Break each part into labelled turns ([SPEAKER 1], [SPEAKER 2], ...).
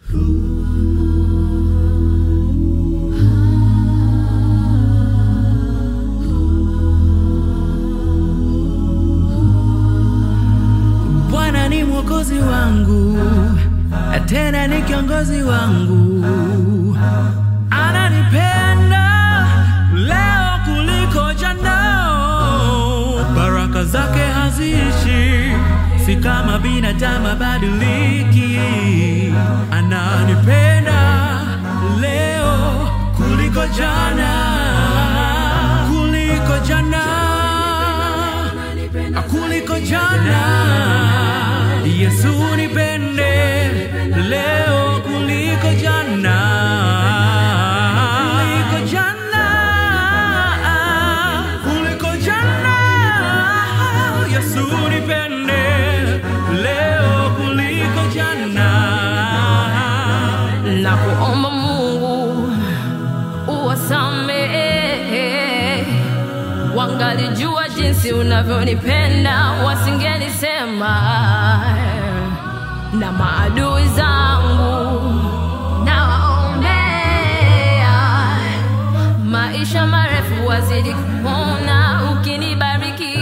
[SPEAKER 1] Bwana ni mwokozi wangu, tena ni kiongozi wangu, ananipenda leo kuliko jana. Baraka zake haziishi, si kama binadamu badiliki. Ananipenda leo kuliko jana, kuliko jana kuliko jana. Yesu nipende leo kuliko jana, kuliko jana, kuliko jana. Yesu nipende leo kuliko jana.
[SPEAKER 2] na kuomba Mungu uwasamehe, wangalijua jinsi unavyonipenda wasingenisema, na maadui zangu nawaombea maisha marefu wazidi kupona ukinibariki,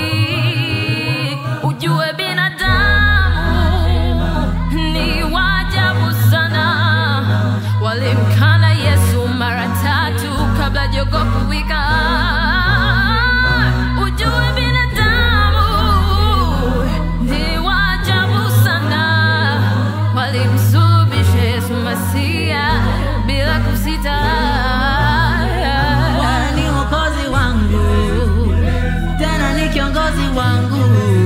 [SPEAKER 2] ujue binadamu ni wajabu sana, walimkana Yesu mara tatu kabla jogoo kuwika. Ujue binadamu ni wajabu sana, walimsulubisha Yesu Masia bila kusita.
[SPEAKER 1] Bwana ni mwokozi wangu, tena ni kiongozi wangu,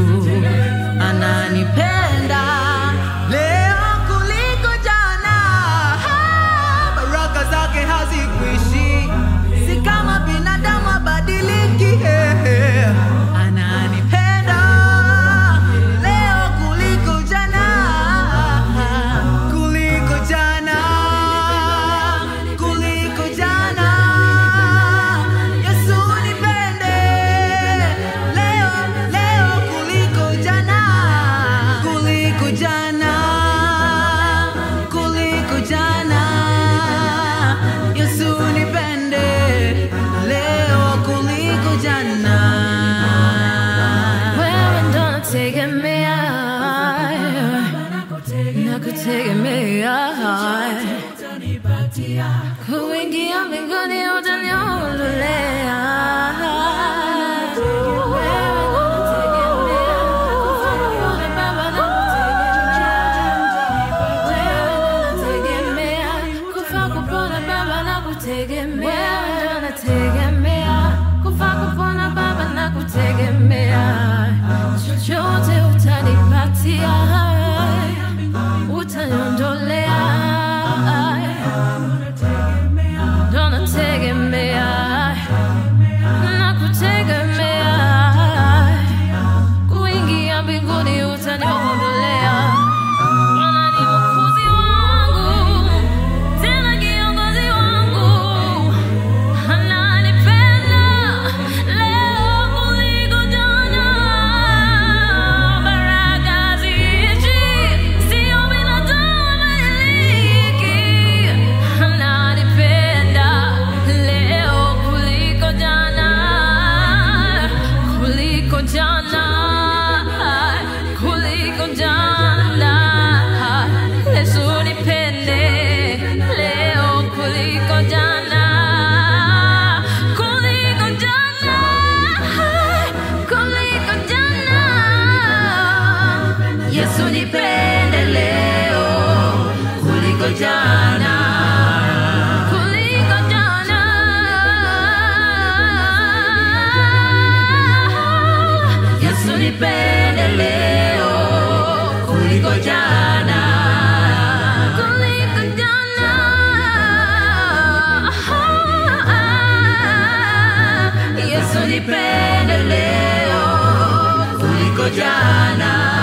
[SPEAKER 1] ananipenda leo kuliko jana. Baraka zake hazikuishi, si kama binadamu abadiliki. Ananipenda leo kuliko jana, kuliko jana, kuliko jana. Yesu nipende leo, leo kuliko jana, kuliko jana, kuliko jana. Yesu nipende leo kuliko jana.
[SPEAKER 2] Wewe ndo nategemea, nakutegemea, kuingia mbinguni utaniondolea. Wewe ndo nategemea, kufanya Baba nakutegemea, kufa kupona Baba nakutegemea, wewe ndo nategemea, kufa kupona Baba nakutegemea, chochote utanipatia, utaniondolea, ndo nategemea, nakutegemea, kuingia mbinguni utaniondolea. Bwana ni mwokozi wangu, tena kiongozi wangu, ananipenda leo kuliko jana. Baraka ziishi, sio binadamu amiliki. Ananipenda leo kuliko jana, kuliko jana, kuliko jana. Yesu nipende leo kuliko jana, kuliko jana, kuliko jana. Yesu nipende leo kuliko jana, kuliko jana. Yesu nipende leo kuliko jana, kuliko jana. Yesu nipende leo kuliko jana.